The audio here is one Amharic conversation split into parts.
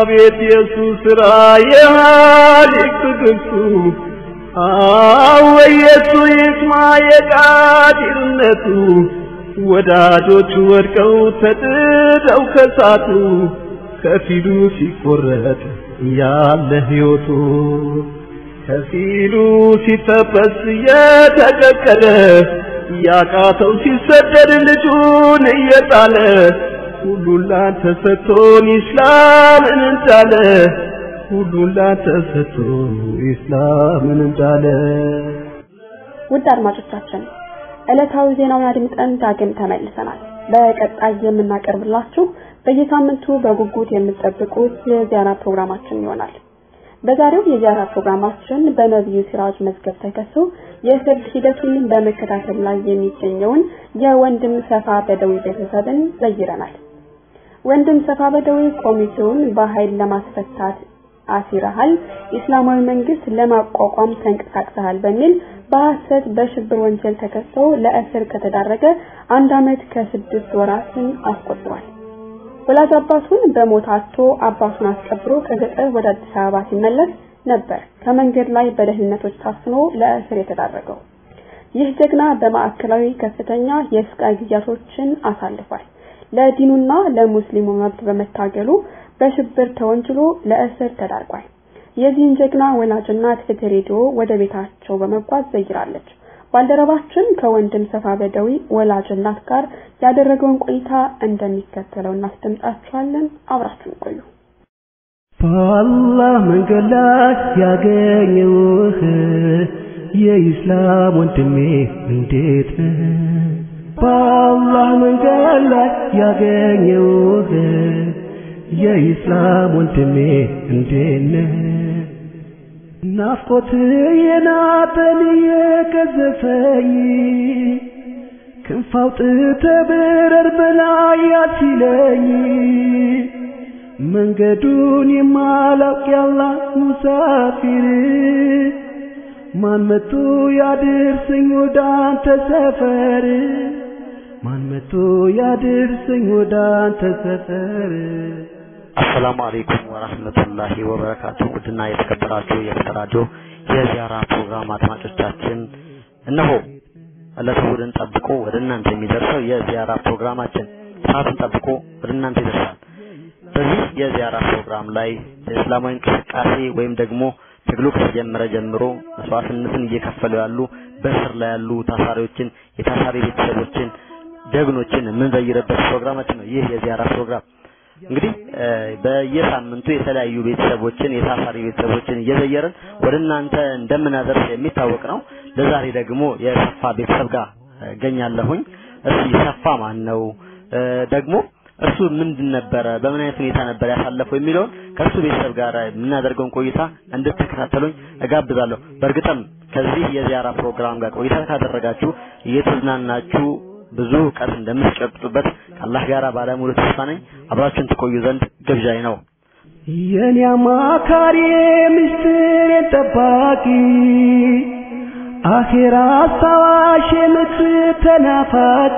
አቤት የሱ ስራ የሃሊቅ ትዕግስቱ አወየሱ ይስማ የቃዲርነቱ ወዳጆቹ ወድቀው ተጥደው ከሳቱ ከፊሉ ሲቆረጥ ያለ ሕይወቱ ከፊሉ ሲጠበስ የተቀቀለ ያቃተው ሲሰደድ ልጁን እየጣለ ሁሉን ላንተ ሰጥቶን ኢስላምን እንዳለ ሁሉን ላንተ ሰጥቶን ኢስላምን እንዳለ ውድ አድማጮቻችን ዕለታዊ ዜናውን አድምጠን ዳግም ተመልሰናል። በቀጣይ የምናቀርብላችሁ በየሳምንቱ በጉጉት የምትጠብቁት የዚያራ ፕሮግራማችን ይሆናል። በዛሬው የዚያራ ፕሮግራማችን በነቢዩ ሲራጅ መዝገብ ተከሶ የፍርድ ሂደቱን በመከታተል ላይ የሚገኘውን የወንድም ሰፋ በደዊ ቤተሰብን ዘይረናል። ወንድም ሰፋ በደዊ ኮሚቴውን በኃይል ለማስፈታት አሲረሃል፣ ኢስላማዊ መንግስት ለማቋቋም ተንቀሳቅሰሃል በሚል በሐሰት በሽብር ወንጀል ተከሶ ለእስር ከተዳረገ አንድ ዓመት ከስድስት ወራትን አስቆጥሯል። ወላጅ አባቱን በሞት አጥቶ አባቱን አስቀብሮ ከገጠር ወደ አዲስ አበባ ሲመለስ ነበር ከመንገድ ላይ በደህንነቶች ታፍኖ ለእስር የተዳረገው። ይህ ጀግና በማዕከላዊ ከፍተኛ የስቃይ ጊዜያቶችን አሳልፏል። ለዲኑና ለሙስሊሙ መብት በመታገሉ በሽብር ተወንጅሎ ለእስር ተዳርጓል። የዚህን ጀግና ወላጅ እናት ፍትህ ሬዲዮ ወደ ቤታቸው በመጓዝ ዘይራለች። ባልደረባችን ከወንድም ሰፋ በደዊ ወላጅ እናት ጋር ያደረገውን ቆይታ እንደሚከተለው እናስደምጣችኋለን። አብራችሁን ቆዩ። በአላህ መንገድ ላይ ያገኘውህ የኢስላም ወንድሜ እንዴት ነህ? በአላህ መንገድ ላይ ያገኘውህ የኢስላም ወንድሜ እንዴት ነህ? ናፍቆት የናጠን የገዘፈኝ ክንፍ አውጥተህ ብረር በላይ ያሲለኝ መንገዱን የማላውቅ ያላ ሙሳፊር ማን መቶ ያድርሰኝ ወደ አንተ ሰፈር ማን መቶ ያድርሰኝ ወደ አንተ ሰፈር አሰላሙ አለይኩም ወራህመቱላሂ ወበረካቱ። ውድና የተከበራችሁ የተደራጁ የዚያራ ፕሮግራም አድማጮቻችን እነሆ ዕለተ እሑድን ጠብቆ ወደ እናንተ የሚደርሰው የዚያራ ፕሮግራማችን ሰዓቱን ጠብቆ ወደ እናንተ ይደርሳል። በዚህ የዚያራ ፕሮግራም ላይ በእስላማዊ እንቅስቃሴ ወይም ደግሞ ትግሉ ከተጀመረ ጀምሮ መስዋዕትነትን እየከፈሉ ያሉ በእስር ላይ ያሉ ታሳሪዎችን፣ የታሳሪ ቤተሰቦችን፣ ጀግኖችን የምንዘይርበት ፕሮግራማችን ነው። ይህ የዚያራ ፕሮግራም እንግዲህ በየሳምንቱ የተለያዩ ቤተሰቦችን የታሳሪ ቤተሰቦችን እየዘየርን ወደ እናንተ እንደምናደርስ የሚታወቅ ነው። ለዛሬ ደግሞ የሰፋ ቤተሰብ ጋር እገኛለሁኝ። እስኪ ሰፋ ማን ነው? ደግሞ እርሱ ምንድን ነበረ፣ በምን አይነት ሁኔታ ነበር ያሳለፈው የሚለውን ከእሱ ቤተሰብ ጋር የምናደርገውን ቆይታ እንድትከታተሉኝ እጋብዛለሁ። በእርግጥም ከዚህ የዚያራ ፕሮግራም ጋር ቆይታ ካደረጋችሁ እየተዝናናችሁ ብዙ እውቀት እንደምትጨብጡበት ከአላህ ጋር ባለሙሉ ተስፋ ነኝ። አብራችሁን ትቆዩ ዘንድ ግብዣይ ነው። የኔ አማካሪ ምስጢር ጠባቂ አኼራ አስታዋሽ የምትር ተናፋቂ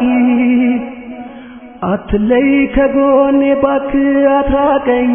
አትለይ ከጎኔ እባክህ አትራቀኝ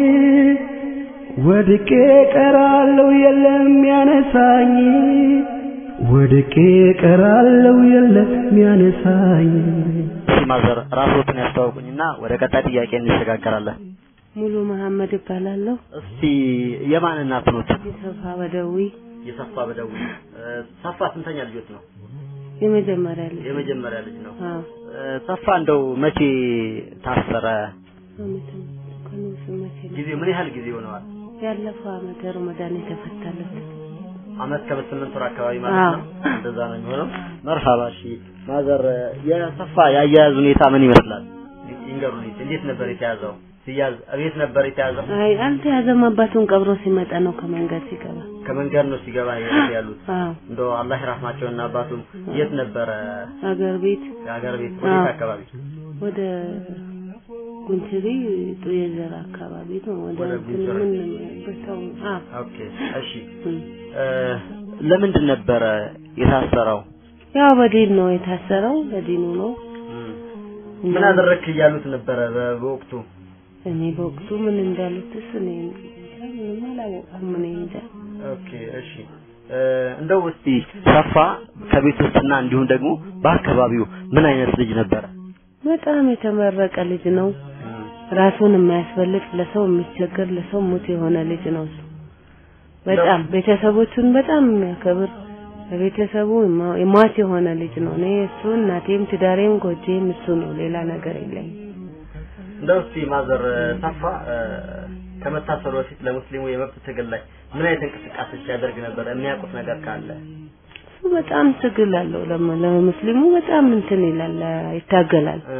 ወድቄ ቀራለው የለም ያነሳኝ ወድቄ ቀራለው የለም ያነሳኝ እስኪ ማዘር ራስዎትን ያስተዋውቁኝና ወደ ቀጣይ ጥያቄ እንሸጋገራለን። ሙሉ መሐመድ እባላለሁ። እስቲ የማን እናት ኖት? የሰፋ በደዊ የሰፋ በደዊ ሰፋ ስንተኛ ልጆት ነው? የመጀመሪያ ልጅ የመጀመሪያ ልጅ ነው። አዎ ሰፋ እንደው መቼ ታሰረ? አመት ከነሱ መቼ ነው? ጊዜ ምን ያህል ጊዜ ሆነዋል? ያለፈው አመት ረመዳን የተፈታለት አመት ከስምንት ወር አካባቢ ማለት አዎ። ነው። እንደዛ ነው የሚሆነው። መርሃባ እሺ። ማዘር የሰፋ የአያያዝ ሁኔታ ምን ይመስላል? ይንገሩኝ። እንዴት ነበር የተያዘው? ሲያዝ እቤት ነበር የተያዘው? አይ አልተያዘም። አባቱን ቀብሮ ሲመጣ ነው ከመንገድ ሲገባ። ከመንገድ ነው ሲገባ የት ያሉት? አዎ እንደው አላህ ይራህማቸውና አባቱም የት ነበረ? አገር ቤት የሀገር ቤት ወዴት አዎ። አካባቢ? ወደ ጉንችሪ ጡየዘር አካባቢ ነው። ወደ ወደ እንትን ጉንችሪ። ምን በታው አዎ ኦኬ እሺ። እም። እ፣ ለምንድን ነበረ የታሰረው? ያው በዲን ነው የታሰረው፣ በዲኑ ነው። ምን አደረግክ እያሉት ነበረ በ- በወቅቱ? እኔ በወቅቱ ምን እንዳሉትስ እኔ ምንም አላወቅኩም። እኔ እንጃ። ኦኬ እሺ እ፣ እንደው እስቲ ሰፋ ከቤት ውስጥና እንዲሁም ደግሞ በአካባቢው ምን አይነት ልጅ ነበረ? በጣም የተመረቀ ልጅ ነው። ራሱን የማያስፈልግ ለሰው የሚቸገር ለሰው ሙት የሆነ ልጅ ነው እሱ። በጣም ቤተሰቦቹን በጣም የሚያከብር ለቤተሰቡ የማ- የሟች የሆነ ልጅ ነው። እኔ እሱ እናቴም ትዳሬም ጎጄም እሱ ነው። ሌላ ነገር የለኝም። እንደው እስቲ ማዘር ሰፋ እ፣ ከመታሰሩ በፊት ለሙስሊሙ የመብት ትግል ላይ ምን አይነት እንቅስቃሴ ሲያደርግ ነበር? የሚያውቁት ነገር ካለ እሱ በጣም ትግል አለው። ለመ- ለሙስሊሙ በጣም እንትን ይላል፣ ይታገላል። እ፣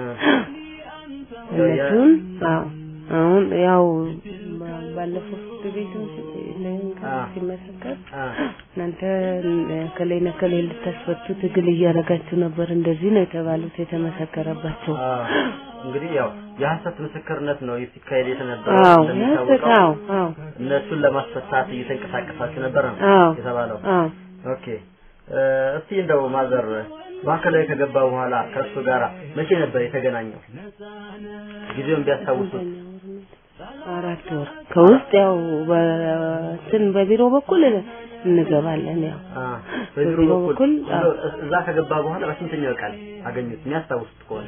እነሱን አዎ አሁን ያው ባ- ባለፈው ፍርድ ቤትም ሲ- አ። ሲመሰከር አ፣ እናንተ ከላይ ነከሌ ልታስፈቱ ትግል እያደረጋችሁ ነበር እንደዚህ ነው የተባሉት የተመሰከረባቸው። አ፣ እንግዲህ ያው የሐሰት ምስክርነት ነው ሲካሄድ የተነበረው አዎ ያሰት እንደሚታወቀው አዎ አዎ እነሱን ለማስፈታት እየተንቀሳቀሳችሁ ነበር ነው አዎ የተባለው። አዎ ኦኬ እ፣ እስቲ እንደው ማዘር ማዕከላዊ ከገባ በኋላ ከእሱ ጋር መቼ ነበር የተገናኘው? ጊዜውን ቢያስታውሱት። አራት ወር ከውስጥ ያው በእንትን በቢሮ በኩል እንገባለን ያው አ፣ በቢሮ በቢሮ በኩል በኩል አዎ። እንደው እዛ ከገባ በኋላ በስንተኛው ቀን አገኙት? የሚያስታውሱት ከሆነ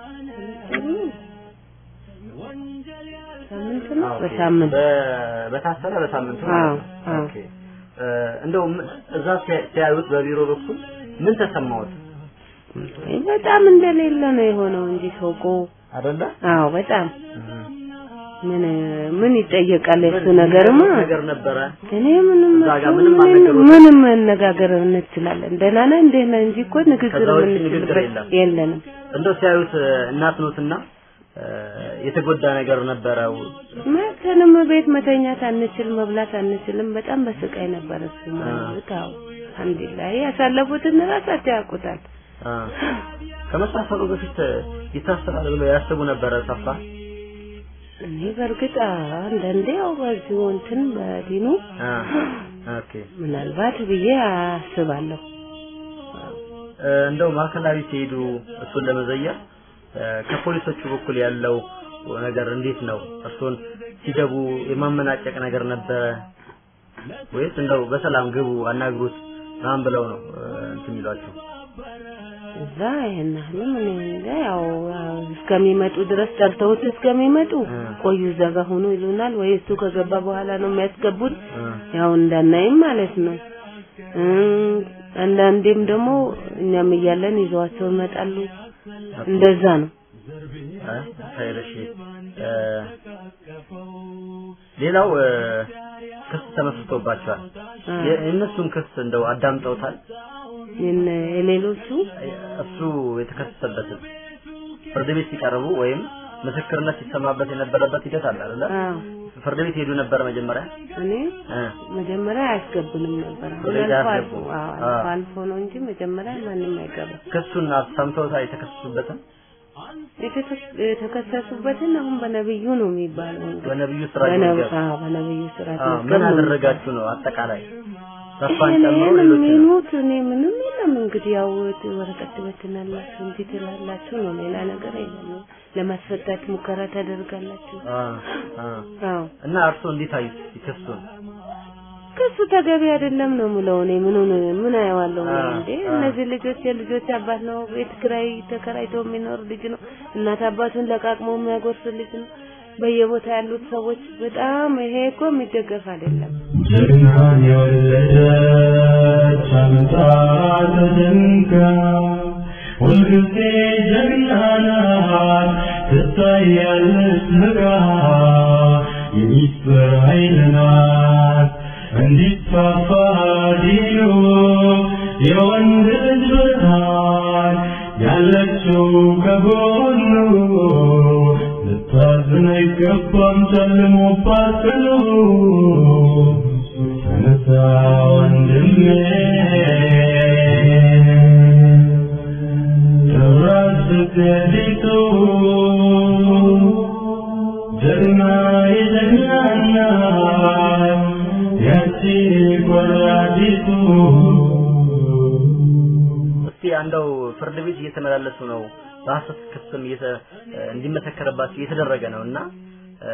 ሳምንት ነው አ፣ ኦኬ። በሳምንት በ- በታሰረ በሳምንቱ ማለት አዎ፣ ነው። አዎ። ኦኬ እ፣ እንደው ም- እዛ ሲያ- ሲያዩት በቢሮ በኩል ምን ተሰማዎት? በጣም እንደሌለ ነው የሆነው እንጂ ሰውቆ አይደለ? አዎ በጣም እህ። ምን ምን ይጠየቃል የሱ ምን- ነገርማ ምን ነገር ነበረ? እኔ ምንም እዛ ጋር እሱ ምንም ምንም- አልነገሩትም? ምንም መነጋገር እንችላለን ደህና ነህ እንዴት ነህ እንጂ እኮ ንግግር ከዛ ውጭ ንግግር የምንችልበት የለም። የለንም እንደው ሲያዩት እ፣ እናት ኖትና እ፣ የተጎዳ ነገር ነበረው። መተንም ቤት መተኛት አንችል መብላት አንችልም በጣም በስቃይ ነበር እሱ ማለት አዎ አልሐምዱሊላህ ያሳለፉትን ራሳቸው ያውቁታል አ፣ ከመታሰሩ በፊት ይታሰራል ብለው ያስቡ ነበረ ሰፋ? እኔ በእርግጥ አንዳንዴ ያው በዚሁ እንትን በዲኑ አ፣ ኦኬ ምናልባት ብዬ አስባለሁ እ፣ እንደው ማዕከላዊ ሲሄዱ እሱን ለመዘየር እ፣ ከፖሊሶቹ በኩል ያለው ነገር እንዴት ነው? እርሱን ሲገቡ የማመናጨቅ ነገር ነበረ ወይስ እንደው በሰላም ግቡ አናግሩት ምናምን ብለው ነው እ፣ እንትን የሚሏቸው? እዛ ይሄን ያህልም እኔ እንጃ ያው ያው እስከሚመጡ ድረስ ጠርተውት እስከሚመጡ እ። ቆዩ እዛ ጋር ሆኖ ይሉናል ወይ እሱ ከገባ በኋላ ነው የሚያስገቡት እ፣ ያው እንዳናይም ማለት ነው እ አንዳንዴም ደግሞ እኛም እያለን ይዘዋቸው ይመጣሉ እንደዛ ነው እ፣ ኸይር እሺ እ፣ ሌላው እ፣ ክስ ተመስርቶባቸዋል። እ። የ- የእነሱን ክስ እንደው አዳምጠውታል? የነ- የሌሎቹ እሱ የተከሰሰበትን ፍርድ ቤት ሲቀርቡ ወይም ምስክርነት ሲሰማበት የነበረበት ሂደት አለ አይደለ? አዎ ፍርድ ቤት ሄዱ ነበረ መጀመሪያ እኔ እ፣ መጀመሪያ አያስገቡንም ነበር አሁን ወደዛ አልፎ አልፎ አያስገቡም። አዎ አዎ። አልፎ አልፎ ነው እንጂ መጀመሪያ ማንም አይገባም ክሱን ሰምተውታል የተከሰሱበትን የተከ- የተከሰሱበትን አሁን በነብዩ ነው የሚባለው እንግዲህ በነብዩ ስራ በነብ- ይገብ አዎ በነብዩ ስርዓት አዎ መዝገብ ምን ነው አደረጋችሁ ነው አጠቃላይ ሰፋን እኔ ጨምሮ ምን ሌሎች የሚሉት እኔ ምንም የለም እንግዲህ ያው ወረቀት ትበትናላችሁ እንጂ ትላላችሁ ነው ሌላ ነገር የለም ለማስፈታት ሙከራ ታደርጋላችሁ አዎ እና እርሶ እንዴት አዩት ክሱን ክሱ ተገቢ አይደለም ነው የምለው እኔ ምኑን ምን አየዋለሁ እኔ አዎ፣ እንዴ አዎ። እነዚህ ልጆች የልጆች አባት ነው ቤት ኪራይ ተከራይቶ የሚኖር ልጅ ነው እናት አባቱን ለቃቅሞ የሚያጎርስ ልጅ ነው በየቦታ ያሉት ሰዎች በጣም ይሄ እኮ የሚደገፍ አይደለም ጀግናን የወለደች አምጣ ተደንቃ ሁልጊዜ ጀግና ናት ትታያለች ንቃ የሚስጥር ኃይል ናት እንዲስፋፋ ዲኑ የወንድ ልጅ ብርሃን ያለችው ከጎኑ ልታዝን አይገባም ጨልሞባት ቀኑ ተነሳ ወንድሜ ጥራት ስትሄዲቱ ጀግና የጀግና እናት ያቺ ቆራዲቱ እስቲ አንደው ፍርድ ቤት እየተመላለሱ ነው በሐሰት ክስም እየተ እንዲመሰከረባቸው እየተደረገ ነው እና እ፣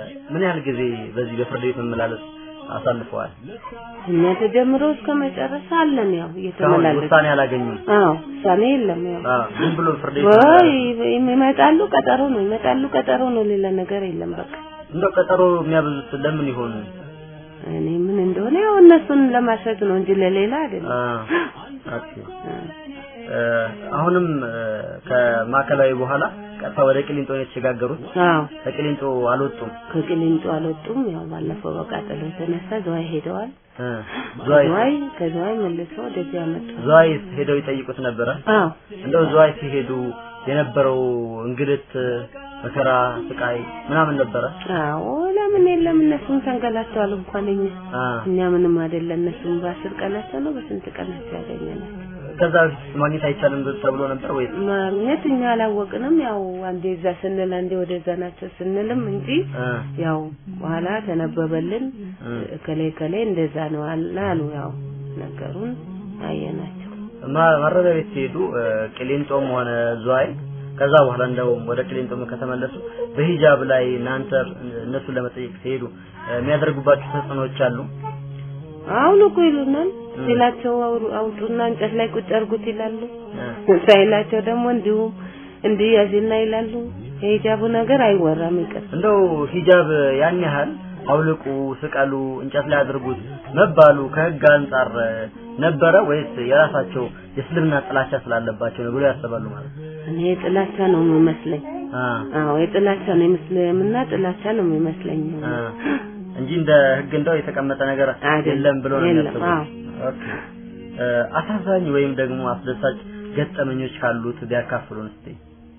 ምን ያህል ጊዜ በዚህ በፍርድ ቤት መመላለስ አሳልፈዋል? እኛ ተጀምሮ እስከ መጨረሻ አለን ያው እስካሁን እየተመላለስ ውሳኔ አላገኙም። አዎ ውሳኔ የለም ያው አዎ ዝም ብሎ ፍርድ ቤት ወይ ይመጣሉ ቀጠሮ ነው ይመጣሉ ቀጠሮ ነው ሌላ ነገር የለም በቃ እንደው ቀጠሮ የሚያበዙት ለምን ይሆን? እኔ ምን እንደሆነ ያው እነሱን ለማሸግ ነው እንጂ ለሌላ አይደለም አ ኦኬ እ አሁንም እ ከማዕከላዊ በኋላ ቀጥታ ወደ ቅሊንጦ ነው የተሸጋገሩት። አዎ ከቅሊንጦ አልወጡም። ከቅሊንጦ አልወጡም ያው ባለፈው በቃጠሎ የተነሳ ዝዋይ ሄደዋል እ ዝዋይ ዝዋይ ከዝዋይ መልሰው ወደዚህ ያመጡ ዝዋይ ሄደው ይጠይቁት ነበረ። አዎ እንደው ዝዋይ ሲሄዱ የነበረው እንግልት፣ መከራ፣ ስቃይ ምናምን ነበረ። አዎ ለምን የለም እነሱም ተንገላተዋል እንኳን እኛ አ እኛ ምንም አይደለም እነሱም በአስር ቀናቸው ነው በስንት ቀናቸው ያገኘናል ከዛ በፊት ማግኘት አይቻልም ተብሎ ነበር ወይስ? ማግኘት እኛ አላወቅንም ያው አንዴ እዛ ስንል አንዴ ወደዛ ናቸው ስንልም እንጂ እ ያው በኋላ ተነበበልን እ ከሌ ከሌ እንደዛ ነው አለ አሉ ያው ነገሩን አየናቸው ማ- ማረሚያ ቤት ሲሄዱ እ ቅሊንጦም ሆነ ዝዋይ ከዛ በኋላ እንደውም ወደ ቅሊንጦም ከተመለሱ በሂጃብ ላይ እናንተ እነሱን ለመጠየቅ ሲሄዱ እ የሚያደርጉባቸው ተጽዕኖዎች አሉ። አሁን እኮ ይሉናል ሲላቸው አውሩ- አውጡና እንጨት ላይ ቁጭ አድርጉት ይላሉ እ ሳይላቸው ደግሞ እንዲሁም እንዲህ ያዝና ይላሉ የሂጃቡ ነገር አይወራም ይቅር እንደው ሂጃብ ያን ያህል አውልቁ፣ ስቀሉ፣ እንጨት ላይ አድርጉት መባሉ ከህግ አንጻር እ ነበረ ወይስ የራሳቸው የእስልምና ጥላቻ ስላለባቸው ነው ብሎ ያስባሉ ማለት ነው? እኔ ጥላቻ ነው የሚመስለኝ አ አዎ የጥላቻ ነው የምስልምና ጥላቻ ነው የሚመስለኝ አ እንጂ እንደ ህግ እንደው የተቀመጠ ነገር አይደለም። የለም ብሎ ነው የለም፣ የሚያስቡት። አዎ። ኦኬ እ አሳዛኝ ወይም ደግሞ አስደሳች ገጠመኞች ካሉት ቢያካፍሉን እስቲ።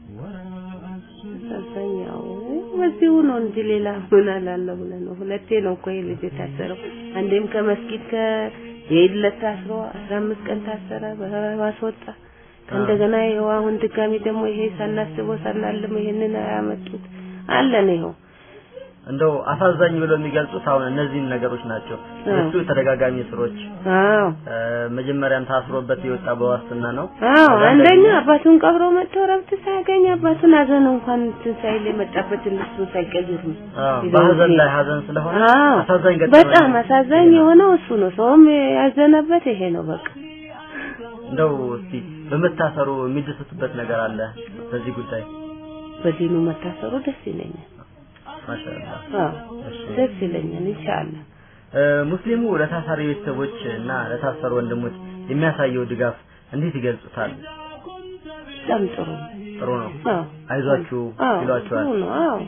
አሳዛኝ ያው በዚሁ ነው እንጂ ሌላ ምን አላለሁ ብለህ ነው ሁለቴ ነው እኮ ይሄ ልጅ የታሰረው አንዴም ከመስጊድ ከየኢድ ዕለት ታስሮ አስራ አምስት ቀን ታሰረ በዋስ ወጣ ከእንደገና ይኸው አሁን ድጋሚ ደግሞ ይሄ ሳናስበው ሳናልመው ይሄንን ያመጡት አለን ይኸው እንደው አሳዛኝ ብሎ የሚገልጹት አሁን እነዚህን ነገሮች ናቸው። እሱ ተደጋጋሚ ስሮች አዎ እ መጀመሪያም ታስሮበት የወጣ በዋስትና ነው። አዎ ከዛ አንደኛ ደግሞ- አባቱን ቀብሮ መጥቶ ረብት ሳያገኝ አባቱን ሀዘን እንኳን እንትን ሳይል የመጣበትን ልብሱን ሳይቀይር ነው አዎ ይዘው በሀዘን ሄደ። ላይ ሀዘን ስለሆነ አዎ አሳዛኝ ገጠመኝ በጣም አሳዛኝ የሆነው እሱ ነው። ሰውም ያዘነበት ይሄ ነው በቃ። እንደው እስቲ በመታሰሩ የሚደሰቱበት ነገር አለ በዚህ ጉዳይ? በዲኑ መታሰሩ ደስ ይለኛል። ማሻአላህ አዎ እሺ ደስ ይለኛል ኢንሻአላህ። እ ሙስሊሙ ለታሳሪ ቤተሰቦች እና ለታሰሩ ወንድሞች የሚያሳየው ድጋፍ እንዴት ይገልጹታል? በጣም ጥሩ ነው። ጥሩ ነው። አዎ አይዟችሁ አዎ ይሏቸዋል። ጥሩ ነው። አዎ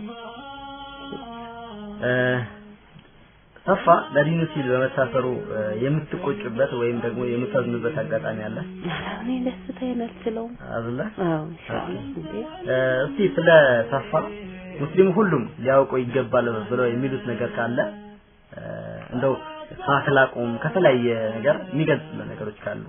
እ ሰፋ ለዲኑ ሲል በመታሰሩ እ የምትቆጭበት ወይም ደግሞ የምታዝኑበት አጋጣሚ አለ ኧረ እኔ ደስታዬን አልችለውም። አይደለ? አዎ ኢንሻአላህ እንዴ እ እስቲ ስለ ሰፋ ሙስሊሙ ሁሉም ሊያውቀው ይገባል ብለው የሚሉት ነገር ካለ እ እንደው ከአክላቁም ከተለያየ ነገር የሚገልጽልን ነገሮች ካሉ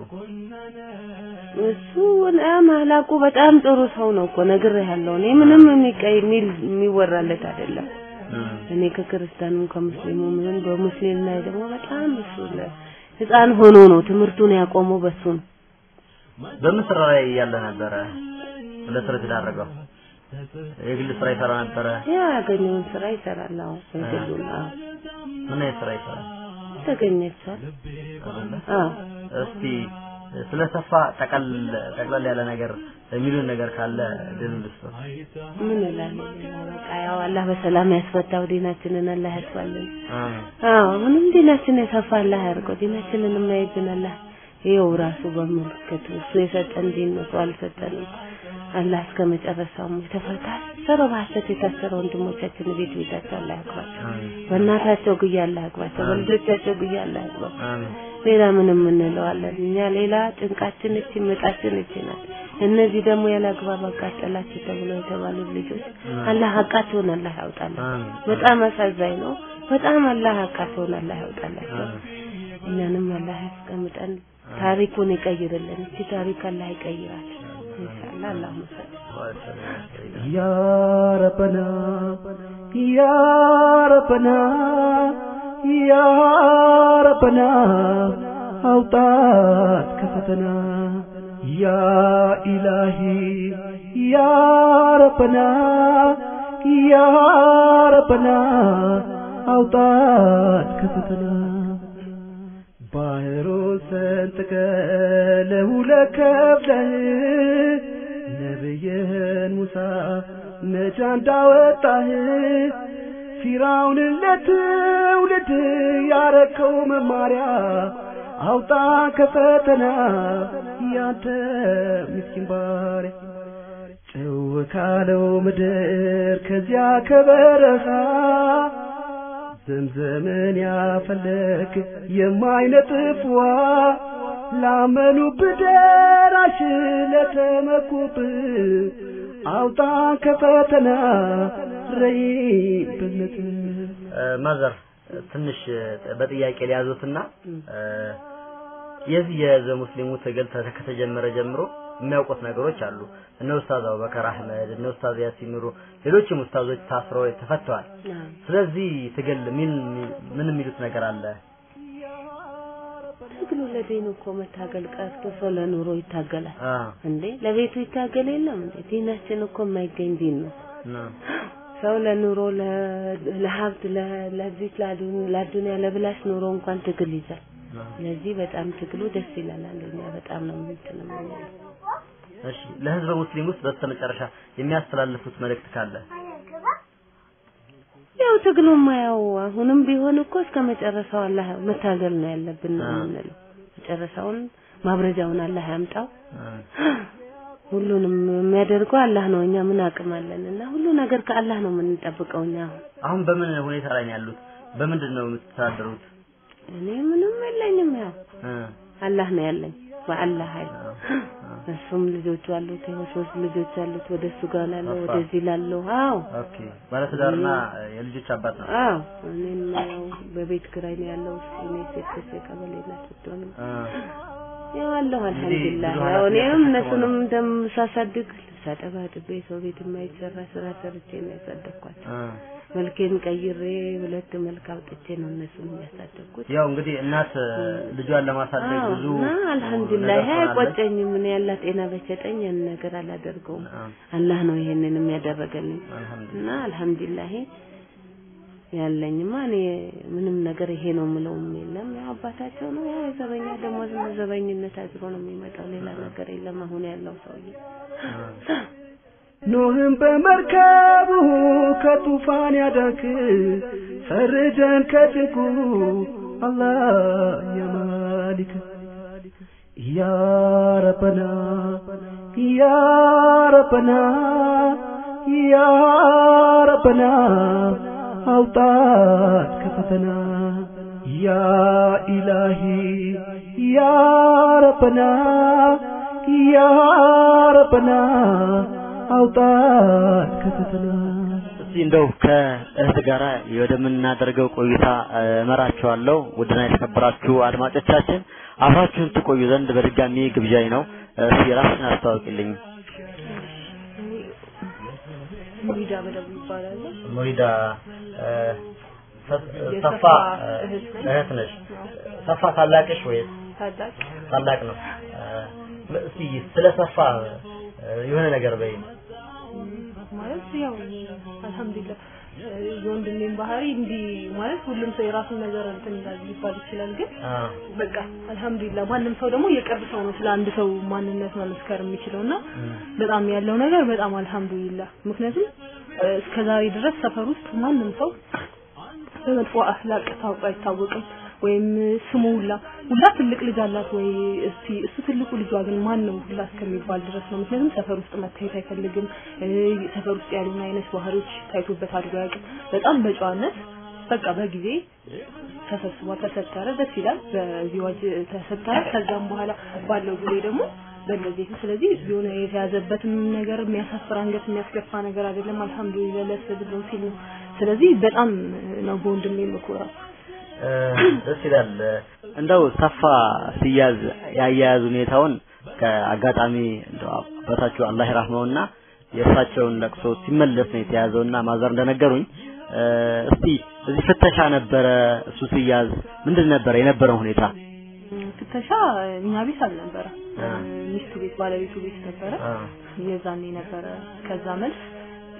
እሱ ማላቁ በጣም ጥሩ ሰው ነው እኮ ነግሬሃለሁ። እኔ ምንም የሚቀይ የሚል የሚወራለት አይደለም። እም፣ እኔ ከክርስቲያኑም ከሙስሊሙም ይሁን በሙስሊም ላይ ደግሞ በጣም እሱ ለ- ህፃን ሆኖ ነው ትምህርቱን ያቆመው በሱ ነው። በምን ስራ ላይ እያለ ነበረ ለስራ የተዳረገው? የግል ስራ ይሰራ ነበረ። ያ ያገኘውን ስራ ይሰራል። አዎ የግሉን አዎ ምን አይነት ስራ ይሰራል? ተገኘቻል። አይደለ? አዎ እስቲ ስለ ሰፋ ጠቀል ጠቅለል ያለ ነገር የሚሉን ነገር ካለ ድል ልስጥ። ምን እላለሁ ሌላ በቃ ያው አላህ በሰላም ያስፈታው ዲናችንን አላህ ያስፋልን። አሜን አዎ ምንም ዲናችን የሰፋ አላህ ያድርገው። ዲናችንን የማይዝን አላህ ይኸው ራሱ በመልከቱ እሱ የሰጠን ዲን ነው፣ ሰው አልሰጠንም። አላህ እስከ መጨረሻው የተፈታ ሰሮ በሐሰት የታሰረ ወንድሞቻችን ቤት ቤታቸው አላህ ያግባቸው። አሜን በእናታቸው ግያ አላህ ያግባቸው። በልጆቻቸው ግያ አላህ ያግባቸው። አሜን ሌላ ምንም እንለዋለን እኛ ሌላ ጭንቃችን እቺ ምጣችን እቺ ናት። እነዚህ ደግሞ ያለ አግባብ አቃጠላችሁ ተብሎ የተባሉ ልጆች አላህ ሀቃቸውን አላህ ያውጣላቸው። አሜን በጣም አሳዛኝ ነው። በጣም አላህ ሀቃቸውን አላህ ያውጣላቸው። አሜን እኛንም አላህ ያስቀምጠን፣ ታሪኩን ይቀይርልን። እቺ ታሪክ አላህ ይቀይራል ኢንሻአላህ። አላሁ መሰል يا ربنا يا ربنا يا ربنا أوطات كفتنا يا إلهي يا ربنا ያ ረበና አውጣት ከፈተና ባህሩን ሰንጥቀ ለሁለት ከፍለህ ነብይህን ሙሳ ነጃ እንዳወጣህ ፊራውንን ለትውልድ ያረከው መማሪያ አውጣ ከፈተና ያንተ ምስኪን ባሪያ ጭው ካለው ምድር ከዚያ ከበረሃ ዘምዘምን ያፈለክ የማይነጥፍ ውሃ ላመኑብህ ደራሽ ለተመኩብህ አውጣ ከፈተና ረይብነት ማዘር ትንሽ በጥያቄ ሊያዙትና የዚህ የህዝበ ሙስሊሙ ትግል ተ- ከተጀመረ ጀምሮ የሚያውቁት ነገሮች አሉ። እነ ኡስታዝ አቡበከር አህመድ፣ እነ ኡስታዝ ያሲን ኑሩ፣ ሌሎችም ኡስታዞች ታስረው ተፈተዋል። ስለዚህ ትግል ምን ምን የሚሉት ነገር አለ? ትግሉ ለዲኑ እኮ መታገል ቀርቶ ሰው ለኑሮ ይታገላል አ እንዴ ለቤቱ ይታገል የለም እንዴ ዲናችን እኮ የማይገኝ ዲን ነው ነው ሰው ለኑሮ ለ- ለሀብት ለ- ለዚህ ለአዱ- ለአዱንያ ለብላሽ ኑሮ እንኳን ትግል ይዛል ነው። ስለዚህ በጣም ትግሉ ደስ ይላል እኛ በጣም ነው እንትን የምንለው እሺ ለህዝበ ሙስሊም ውስጥ በስተመጨረሻ የሚያስተላልፉት መልእክት ካለ ያው ትግሉማ ያው አሁንም ቢሆን እኮ እስከ መጨረሻው አላህ መታገል ነው ያለብን ነው አዎ። የምንለው መጨረሻውን ማብረጃውን አላህ ያምጣው አ ሁሉንም የሚያደርገው አላህ ነው እኛ ምን አቅም አለን እና ሁሉ ነገር ከአላህ ነው የምንጠብቀው እኛ አሁን አሁን በምን ሁኔታ ላይ ነው ያሉት? በምንድን ነው የምትተዳደሩት? እኔ ምንም የለኝም ያው አ አላህ ነው ያለኝ በአላህ ኃይል አዎ። እሱም ልጆቹ አሉት ይኸው ሶስት ልጆች አሉት ወደ እሱ ጋር ላለው አፋ። ወደዚህ ላለው አዎ ኦኬ ባለትዳርና የልጆች አባት ነው። አዎ እኔም ያው በቤት ኪራይ ነው ያለው እኔ ሴት ክስ ቀበሌ ናት ብትሆንም አ ያው አለሁ አልሐምዱሊላህ ብዙ ያው እኔም ኃላፊነት እነሱንም እንደምሳሳድግ ሳጠባ ጥቤ ሰው ቤት የማይሰራ ስራ ሰርቼ ነው ያሳደግኳቸው አ መልኬን ቀይሬ ሁለት መልክ አውጥቼ ነው እነሱን የሚያሳደግኩት ያው እንግዲህ እናት ልጇን ለማሳደግ አዎ ብዙ እና አልሐምዱሊላህ ይሄ ነገር ትሆናለች። አይቆጨኝም እኔ ያላ ጤና በሰጠኝ ያን ነገር አላደርገውም አ አላህ ነው ይሄንንም ያደረገልኝ አልሐምዱሊላህ እና አልሐምዱሊላህ ያለኝማ እኔ ምንም ነገር ይሄ ነው የምለውም የለም ያው አባታቸው ነው ያው የዘበኛ ደሞዝ ነው ዘበኝነት አድሮ ነው የሚመጣው ሌላ ነገር የለም አሁን ያለው ሰውዬ ኖህም በመርከቡ ከጡፋን ያዳንክ ፈርጀን ከጭንቁ አላህ የማሊክ ያ ረበና ያ ረበና ያ ረበና አውጣት ከፈተና ያ ኢላሂ ያ ረበና ያ ረበና አውጣት ከፈተና እስቲ እንደው ከእህት ጋራ ወደምናደርገው ቆይታ እ፣ እመራችኋለሁ። ውድና የተከበራችሁ አድማጮቻችን አብራችሁን ትቆዩ ዘንድ በድጋሚ ግብዣይ ነው። እስቲ ራስሽን አስተዋውቂልኝ። ሙሪዳ በደቡ ይባላል። ሙሪዳ እ፣ ሰ- ሰፋ እ፣ እህት ነሽ። ሰፋ ታላቅሽ ወይስ ታላቅ ታላቅ ነው? እ፣ እስቲ ስለ ሰፋ እ፣ የሆነ ነገር በይ። ማለት ያው አልሐምዱሊላህ እ፣ የወንድሜን ባህሪ እንዲህ ማለት ሁሉም ሰው የራሱን ነገር እንትን ይላል ሊባል ይችላል ግን አ በቃ አልሐምዱሊላህ ማንም ሰው ደግሞ የቅርብ ሰው ነው ስለ አንድ ሰው ማንነት መመስከር የሚችለው እና በጣም ያለው ነገር በጣም አልሐምዱሊላህ ምክንያቱም እ፣ እስከዛሬ ድረስ ሰፈር ውስጥ ማንም ሰው በመጥፎ አህላቅ ታውቆ አይታወቅም ወይም ስሙ ሁላ ሁላ ትልቅ ልጅ አላት ወይ እስቲ እሱ ትልቁ ልጇ ግን ማን ነው ሁላ እስከሚባል ድረስ ነው ምክንያቱም ሰፈር ውስጥ መታየት አይፈልግም እ፣ ሰፈር ውስጥ ያሉን አይነት ባህሪዎች ታይቶበት አድጎ አያውቅም በጣም በጨዋነት በቃ በጊዜ ተሰብስቧ ተሰተረ ደስ ይላል በዚህ ዋጅ ተሰተረ ከዛም በኋላ ባለው ጊዜ ደግሞ በእንደዚህ ስለዚህ የሆነ የተያዘበትም ነገር የሚያሳፍር አንገት የሚያስገፋ ነገር አይደለም አልহামዱሊላህ ለሰብሎ ሲል ነው ስለዚህ በጣም ነው በወንድሜ የምኮራው እ፣ ደስ ይላል። እንደው ሰፋ ሲያዝ ያያያዝ ሁኔታውን ከአጋጣሚ እንደው አባታችሁ አላህ ይራህመውና የእርሳቸውን ለቅሶ ሲመለስ ነው የተያዘውና ማዘር እንደነገሩኝ እ፣ እስቲ እዚህ ፍተሻ ነበረ እሱ ሲያዝ ምንድን ነበረ የነበረው ሁኔታ? ፍተሻ እኛ ቤት አልነበረ ሚስቱ ቤት ባለቤቱ ቤት ነበረ አ የዛኔ ነበረ ከዛ መልስ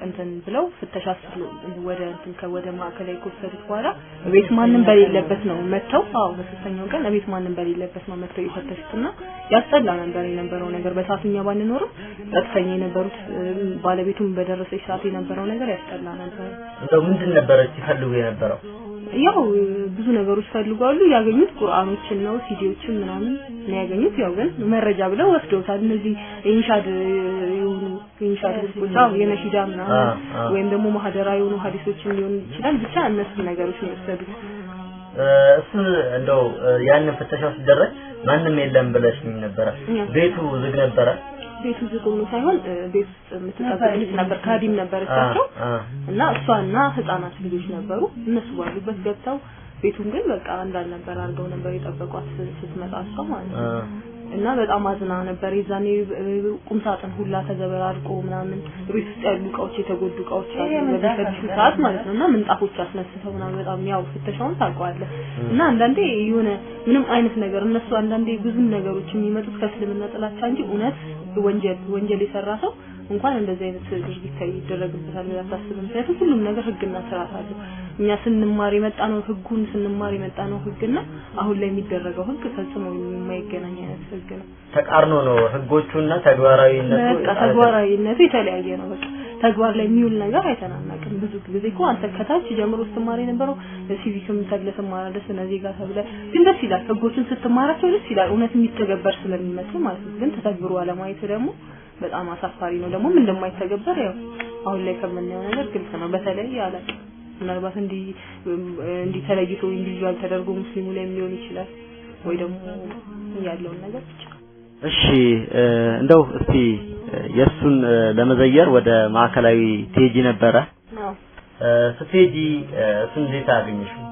እንትን ብለው ፍተሻ ስሉ ወደ እንትን ከወደ ማዕከላዊ ከወሰዱት በኋላ ቤት ማንም በሌለበት ነው መጥተው አዎ በሶስተኛው ቀን ቤት ማንም በሌለበት ነው መጥተው የፈተሹትና ያስጠላ ነበር የነበረው ነገር በሰዓቱ እኛ ባንኖርም ጸጥተኛ የነበሩት እ፣ ባለቤቱም በደረሰች ሰዓት የነበረው ነገር ያስጠላ ነበር እንደው ምንድን ነበረ ሲፈልጉ የነበረው? ያው እ፣ ብዙ ነገሮች ፈልጓሉ ያገኙት ቁርአኖችን ነው ሲዲዎችን ምናምን ነው ያገኙት ያው ግን መረጃ ብለው ወስደውታል እነዚህ ኢንሻድ እ፣ የሆኑ ኢንሻድ ህዝቦች አዎ የነሺዳ ምናምን አ፣ አ። ወይም ደግሞ ማህደራ የሆኑ ሀዲሶችን ሊሆን ይችላል ብቻ እነሱ ነገሮች ነው የወሰዱት እ፣ እሱ እንደው እ፣ ያንን ፍተሻው ሲደረግ ማንም የለም ብለሽኝ ነበረ። ያ። ቤቱ ዝግ ነበረ? ቤቱ ዝግ ሆኖ ሳይሆን እ፣ ቤት ውስጥ የምትጠብቅ ልጅ ነበር ካዲም ነበረቻቸው አ፣ አ። እና እሷና ህጻናት ልጆች ነበሩ እነሱ ባሉበት ገብተው ቤቱን ግን በቃ እንዳልነበር አድርገው ነበር የጠበቋት ስትመጣ እሷ ማለት አ፣ ነው እና በጣም አዝና ነበር የዛኔ እ፣ ቁምሳጥን ሁላ ተዘበራርቆ ምናምን ቤት ውስጥ ያሉ እቃዎች የተጎዱ እቃዎች አሉ በሚፈትሹ ሰዓት ማለት ነው እና ምንጣፎች አስነስተው ምናምን በጣም ያው ፍተሻውን ታውቀዋለህ እና አንዳንዴ የሆነ ምንም አይነት ነገር እነሱ አንዳንዴ ብዙ ነገሮች የሚመጡት ከእስልምና ጥላቻ እንጂ እውነት ወንጀል ወንጀል የሰራ ሰው እንኳን እንደዚህ አይነት ድርጊት ይደረግበታል ብለህ አታስብም። ምክንያቱም ሁሉም ነገር ህግና ስርዓት አለው። እኛ ስንማር የመጣ ነው ህጉን ስንማር የመጣ ነው ህግና አሁን ላይ የሚደረገው ህግ ፈጽሞ የማይገናኝ አይነት ህግ ነው። ተቃርኖ ነው ህጎቹና ተግባራዊነቱ በቃ ተግባራዊነቱ የተለያየ ነው። በቃ ተግባር ላይ የሚውል ነገር አይተናናቅም። ብዙ ጊዜ እኮ አንተ ከታች ጀምሮ ስትማር የነበረው ሲቪክም ተብለህ ትማራለህ፣ ስነ ዜጋ ተብለህ ግን ደስ ይላል። ህጎችን ስትማራቸው ደስ ይላል፣ እውነት የሚተገበር ስለሚመስል ማለት ነው። ግን ተተግብሮ አለማየቱ ደግሞ በጣም አሳፋሪ ነው። ደግሞም እንደማይተገበር ያው አሁን ላይ ከምናየው ነገር ግልጽ ነው። በተለይ ያላቅ ምናልባት እንዲህ እንዲህ ተለይቶ ኢንዲቪዥዋል ተደርጎ ሙስሊሙ ላይ ሊሆን ይችላል ወይ ደግሞ ያለውን ነገር ብቻ እሺ እ፣ እንደው እስቲ እ፣ የእሱን እ፣ ለመዘየር ወደ ማዕከላዊ ትሄጂ ነበረ። አዎ እ፣ ስትሄጂ እ፣ እሱን እንዴት አገኘሽው?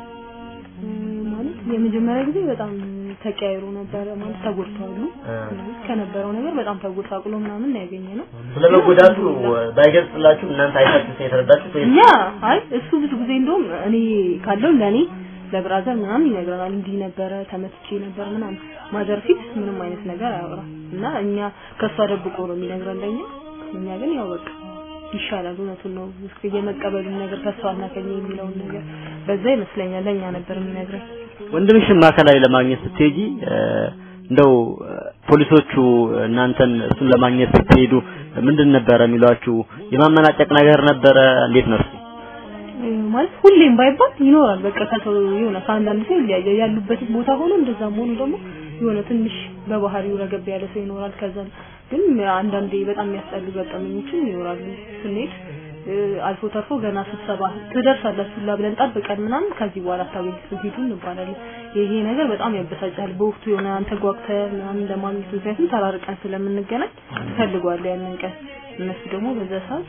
ማለት የመጀመሪያ ጊዜ በጣም ተቀያይሮ ነበረ ማለት ተጎድተዋሉ እ፣ ከነበረው ነገር በጣም ተጎሳቅሎ ምናምን ነው ያገኘ ነው ስለ መጎዳቱ ባይገልጽላችሁ እናንተ አይታችሁ የተረዳችሁት ወይስ እኛ አይ እሱ ብዙ ጊዜ እንደውም እኔ ካለው ለኔ ለብራዘር ምናምን ይነግረናል እንዲህ ነበረ ተመትቼ ነበር ምናምን ማዘር ፊት ምንም አይነት ነገር አያወራም እና እኛ ከሷ ደብቆ ነው የሚነግረን ለኛ እኛ ግን ያው በቃ ይሻላል እውነቱን ነው እስኪ የመቀበሉን ነገር ተስፋ እናገኘ የሚለውን ነገር በዛ ይመስለኛል ለኛ ነበር የሚነግረን ወንድምሽን ማዕከላዊ ለማግኘት ስትሄጂ እ፣ እንደው እ፣ ፖሊሶቹ እናንተን እሱን ለማግኘት ስትሄዱ ምንድን ነበረ የሚሏችሁ? የማመናጨቅ ነገር ነበረ? እንዴት ነው እሱ? እ፣ ማለት ሁሌም ባይባል ይኖራል። በቃ ከሰው የሆነ ከአንዳንድ ሰው ይለያያል። ያሉበት ቦታ ሆኖ እንደዛም ሆኖ ደግሞ የሆነ ትንሽ በባህሪው ረገብ ያለ ሰው ይኖራል። ከዛ ግን አንዳንዴ በጣም የሚያስጠሉ ገጠመኞችም ይኖራሉ። ስንሄድ እ፣ አልፎ ተርፎ ገና ስብሰባ ትደርሳላችሁ ሁላ ብለን ጠብቀን ምናምን ከዚህ በኋላ አታገኙትም ሂዱ እንባላለን። ይሄ ነገር በጣም ያበሳጫል። በወቅቱ የሆነ አንተ ጓጉተህ ምናምን ለማግኘት ምክንያቱም ተራርቀን ስለምንገናኝ ትፈልገዋለህ ያንን ቀን እነሱ ደግሞ በዛ ሰዓት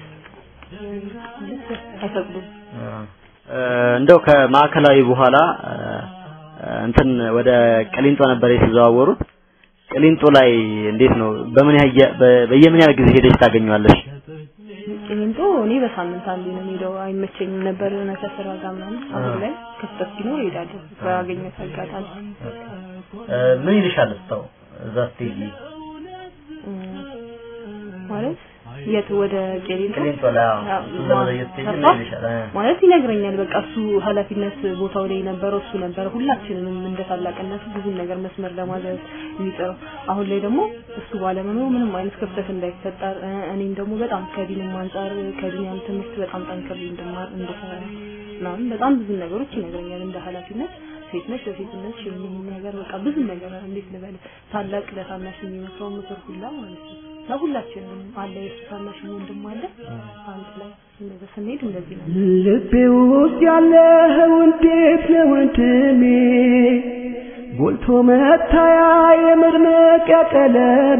አይፈቅዱም። እ፣ እንደው ከማዕከላዊ በኋላ እ፣ እንትን ወደ ቅሊንጦ ነበር የተዘዋወሩት። ቅሊንጦ ላይ እንዴት ነው? በምን ያህል በ- በየምን ያህል ጊዜ ሄደሽ ታገኘዋለሽ? ቅሊንጦ እኔ በሳምንት አንዴ ነው የምሄደው። አይመቸኝም ነበር የሆነ ከስራ ጋር ምናምን። አሁን ላይ ክፍተት ሲኖር እሄዳለሁ ባገኘሁት አጋጣሚ። እ፣ ምን ይልሻል እስታው እዛ ስትሄጂ? እም፣ ማለት የት ወደ ቄሊንጦ ቅሊንጦ ላይ አዎ፣ አዎ፣ እሱን ለመለየት ስትሄጂ ምን ሰፋ? ይልሻል? እ፣ ማለት ይነግረኛል። በቃ እሱ ኃላፊነት ቦታው ላይ የነበረው እሱ ነበረ። ሁላችንንም እንደ ታላቅነቱ ብዙ ነገር መስመር ለማዘዝ የሚጥረው። አሁን ላይ ደግሞ እሱ ባለመኖሩ ምንም አይነት ክፍተት እንዳይፈጠር እ፣ እኔም ደግሞ በጣም ከዲንም አንጻር ከዲንም ትምህርት በጣም ጠንክሬ እንድማር እንድሰራ ምናምን በጣም ብዙ ነገሮች ይነግረኛል። እንደ ኃላፊነት ሴት ነች ለሴትነት የሚሆን ነገር በቃ ብዙ ነገር እንዴት ልበል ታላቅ ለታናሽ የሚመክረው ምክር ሁላ ማለት ነው። እና ሁላችንም አለ የሱ ታናሽ ወንድም አለ አንድ ላይ እንደዛ ስንሄድ እንደዚህ ነው። ልቤ ውስጥ ያለኸው እንዴት ነው ወንድሜ ጎልቶ መታያ የመድመቂያ ቀለሜ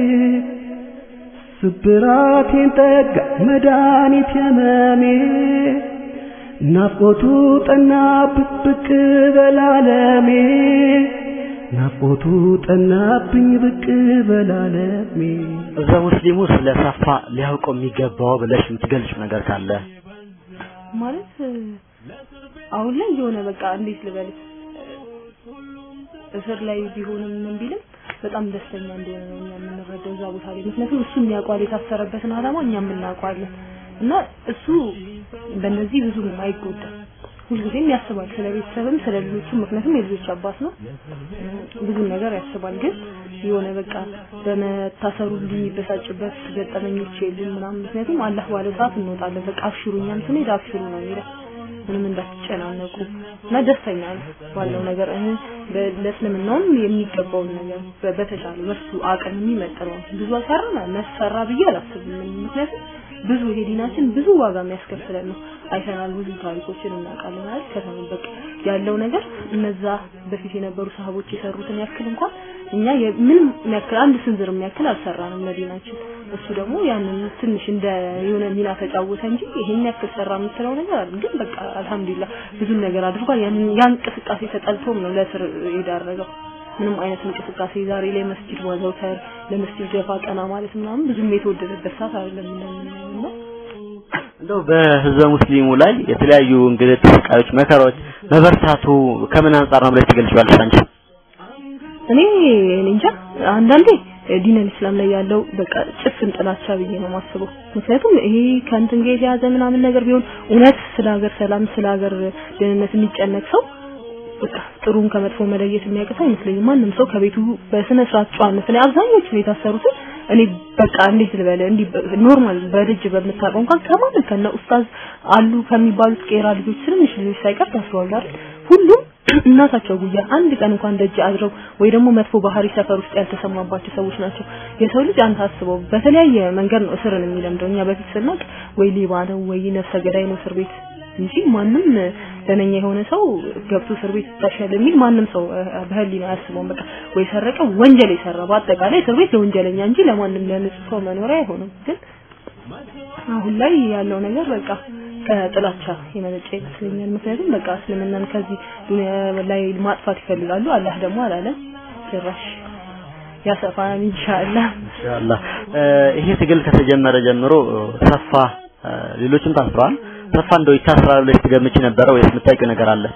ስብራቴን ጠጋ መድኃኒት የመሜ ናፍቆቱ ጠናብኝ ብቅ በላለሜ ናፍቆቱ ጠናብኝ ብቅ በላለሜ እዛ ሙስሊሙ ስለ ሰፋ ሊያውቀው የሚገባው ብለሽ የምትገልጪው ነገር ካለ ማለት እ፣ አሁን ላይ የሆነ በቃ እንዴት ልበል እስር ላይ ቢሆንም ምን ቢልም በጣም ደስተኛ እንደሆነ ነው እኛ የምንረዳው እዛ ቦታ ላይ። ምክንያቱም እሱ የሚያውቀዋል የታሰረበትን ዓላማ እኛም እናውቀዋለን። እና እሱ በእነዚህ ብዙ አይጎዳም። ሁልጊዜም ያስባል ስለ ቤተሰብም ስለ ልጆቹም፣ ምክንያቱም የልጆች አባት ነው። ብዙ ነገር ያስባል። ግን የሆነ በቃ በመታሰሩ ሊበሳጭበት ገጠመኞች የሉም ምናምን። ምክንያቱም አላህ ባለ ሰዓት እንወጣለን። በቃ አብሽሩ፣ እኛም ስንሄድ አብሽሩ ነው የሚለው ምንም እንዳትጨናነቁ እና ደስተኛ ነው ባለው ነገር እኔ ለእስልምናውም የሚገባውን ነገር በተቻለ በሱ አቅም የሚመጥነው ብዙ አሰራ መሰራ ብዬ አላስብም። ምክንያቱም ብዙ ይሄ ዲናችን ብዙ ዋጋ የሚያስከፍለን ነው። አይተናል፣ ብዙ ታሪኮችን እናውቃለን አይደል? ከተመበቅ ያለው ነገር እነዛ በፊት የነበሩ ሰሃቦች የሰሩትን ያክል እንኳን እኛ ምንም የሚያክል አንድ ስንዝር የሚያክል አልሰራንም ለዲናችን። እሱ ደግሞ ያንን ትንሽ እንደ የሆነ ሚና ተጫወተ እንጂ ይሄን ያክል ሰራ የምትለው ነገር አይደል። ግን በቃ አልሐምዱሊላህ ብዙ ነገር አድርጓል። ያን ያ እንቅስቃሴ ተጠልቶም ነው ለስር የዳረገው። ምንም አይነት እንቅስቃሴ ዛሬ ላይ መስጂድ ማዘውተር ለመስጂድ ገፋ ቀና ማለት ምናምን ብዙም የተወደደበት ሰዓት አይደለም ነው። እንደው በህዝበ ሙስሊሙ ላይ የተለያዩ እንግልት፣ ስቃዮች፣ መከራዎች መበርታቱ ከምን አንጻር ነው ብለሽ ትገልጪዋለሽ አንቺ? እኔ እኔ እንጃ አንዳንዴ ዲነል እስላም ላይ ያለው በቃ ጭፍን ጥላቻ ብዬ ነው የማስበው። ምክንያቱም ይሄ ከእንትን ጋር የተያዘ ምናምን ነገር ቢሆን እውነት ስለ ሀገር ሰላም ስለ ሀገር ደህንነት የሚጨነቅ ሰው በቃ ጥሩን ከመጥፎ መለየት የሚያቅት አይመስለኝም። ማንም ሰው ከቤቱ በስነ ስርዓት ጨዋነት ላይ አብዛኞቹ የታሰሩትን እኔ በቃ እንዴት ልበለ እንዲህ ኖርማል በልጅ በምታውቀው እንኳን ከማን ከነ ኡስታዝ አሉ ከሚባሉት ቄራ ልጆች ትንንሽ ልጆች ሳይቀር ታስረዋል አይደል? ሁሉም እናታቸው ጉያ አንድ ቀን እንኳን ደጅ አድረው ወይ ደግሞ መጥፎ ባህሪ ሰፈር ውስጥ ያልተሰማባቸው ሰዎች ናቸው። የሰው ልጅ አንተ አስበው በተለያየ መንገድ ነው እስርን የሚለምደው። እኛ በፊት ስናቅ ወይ ሌባ ነው ወይ ነፍሰ ገዳይ ነው እስር ቤት እንጂ ማንም ደነኛ የሆነ ሰው ገብቶ እስር ቤት ይታሻል የሚል ማንም ሰው በህሊና አያስበውም። በቃ ወይ ሰረቀ ወንጀል የሰራ በአጠቃላይ እስር ቤት ለወንጀለኛ እንጂ ለማንም ለንጹህ ሰው መኖሪያ አይሆንም። ግን አሁን ላይ ያለው ነገር በቃ ከጥላቻ የመነጨ ይመስለኛል። ምክንያቱም በቃ እስልምናን ከዚህ ዱንያ ላይ ማጥፋት ይፈልጋሉ። አላህ ደግሞ አላለም ጭራሽ ያሰፋን ኢንሻአላህ ኢንሻአላህ። ይሄ ትግል ከተጀመረ ጀምሮ ሰፋ ሌሎችም ታስረዋል። ሰፋ እንደው ይታስራል ብለሽ ትገምቺ ነበረ ወይስ የምታውቂው ነገር አለ?